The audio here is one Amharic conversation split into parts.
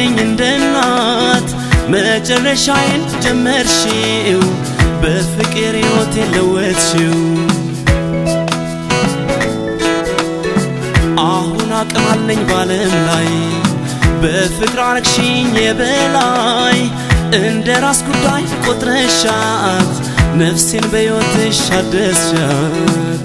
ሳትይልኝ እንደ እናት መጨረሻዬን ጀመርሽው በፍቅር ሕይወቴን ለወጥሽው አሁን አቅም አለኝ ባለም ላይ በፍቅር አረግሽኝ የበላይ እንደ ራስ ጉዳይ ቆጥረሻት ነፍሴን በሕይወትሽ አደስሻት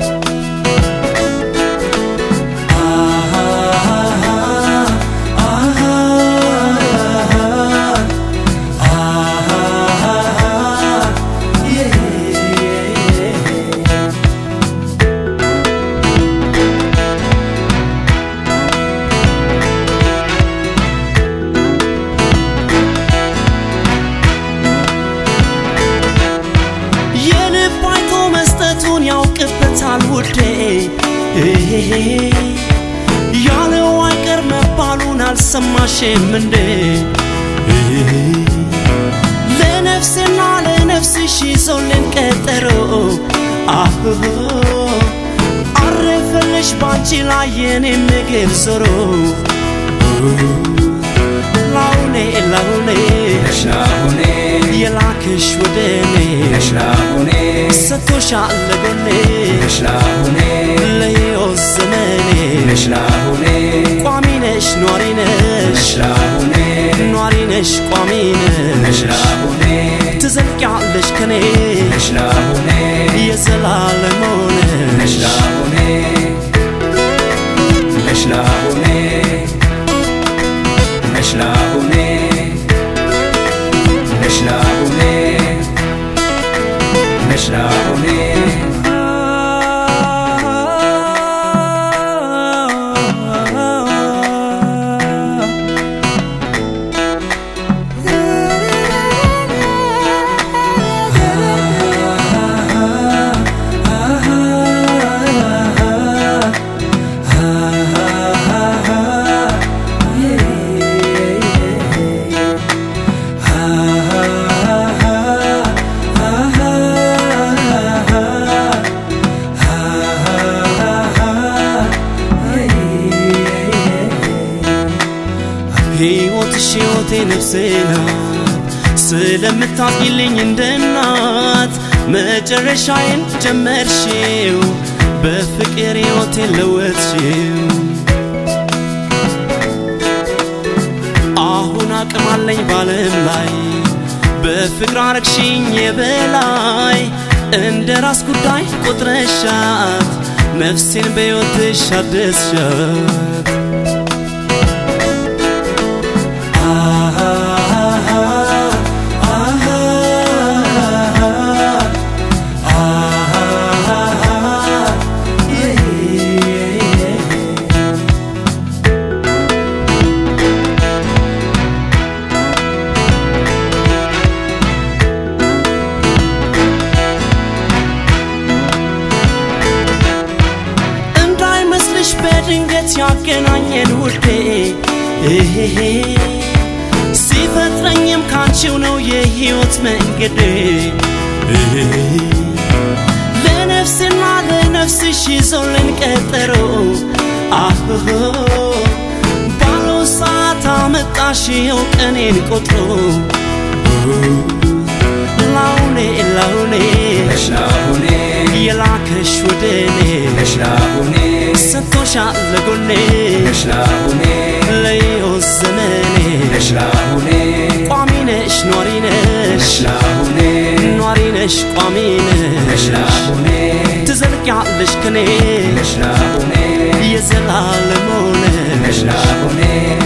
የልብ አይቶ መስጠቱን ያውቅበታል ውዴ ያለው አይቀር መባሉን አልሰማሽም እንዴ ለነፍስና ለነፍስሽ ይዞልን ቀጠሮ አሁ አረፈልሽ ባንቺ ላይ የኔ ምግብ ዞሮ ላውኔ ላውኔ ነሽናሁኔ የላክሽ ወደ እኔ ነሽናሁኔ ሰጥቶሻል ለጎኔ ነሽናሁኔ ለሕይወት ዘመኔ ነሽናሁኔ ቋሚ ነሽ ኗሪ ነሽ ነሽናሁኔ ኗሪ ነሽ ቋሚ ነሽ ነሽናሁኔ ትዘልቂያለሽ ከኔ ነሽናሁኔ የዘላለም ሆነሽ ነሽናሁኔ ነሽናሁኔ ነሽናሁኔ ነሽናሁኔ ነሽናሁኔ ሕይወትሽ ሕይወቴ ነፍሴ ናት ስለምታዝኝልኝ እንደ እናት መጨረሻዬን ጀመርሽው በፍቅር ሕይወቴን ለወጥሽው አሁን አቅም አለኝ ባለም ላይ በፍቅር አረግሽኝ የበላይ እንደ ራስ ጉዳይ ቆጥረሻት ነፍሴን በሕይወትሽ አደስሻት እንዳይመስልሽ በድንገት ያገናኘን ውዴ ሲፈጥረኝም ካንቺው ነው የሕይወት መንገዴ ለነፍስና ለነፍስሽ ይዞልን ቀጠሮ አሁ ባለው ሰዓት አመጣሽው ቀኔን ቆጥሮ ላውኔ ላውኔ ነሽናሁኔ የላከሽ ወደ እኔ ነሽናሁኔ ሰጥቶሻል ለጎኔ ነሽናሁኔ ለሕይወት ዘመኔ ነሽናሁኔ ቋሚ ነሽ ኗሪ ነሽ ነሽናሁኔ ኗሪ ነሽ ቋሚ ነሽ ነሽናሁኔ ትዘልቂያለሽ ከኔ ነሽናሁኔ የዘላለም ሆነሽ ነሽናሁኔ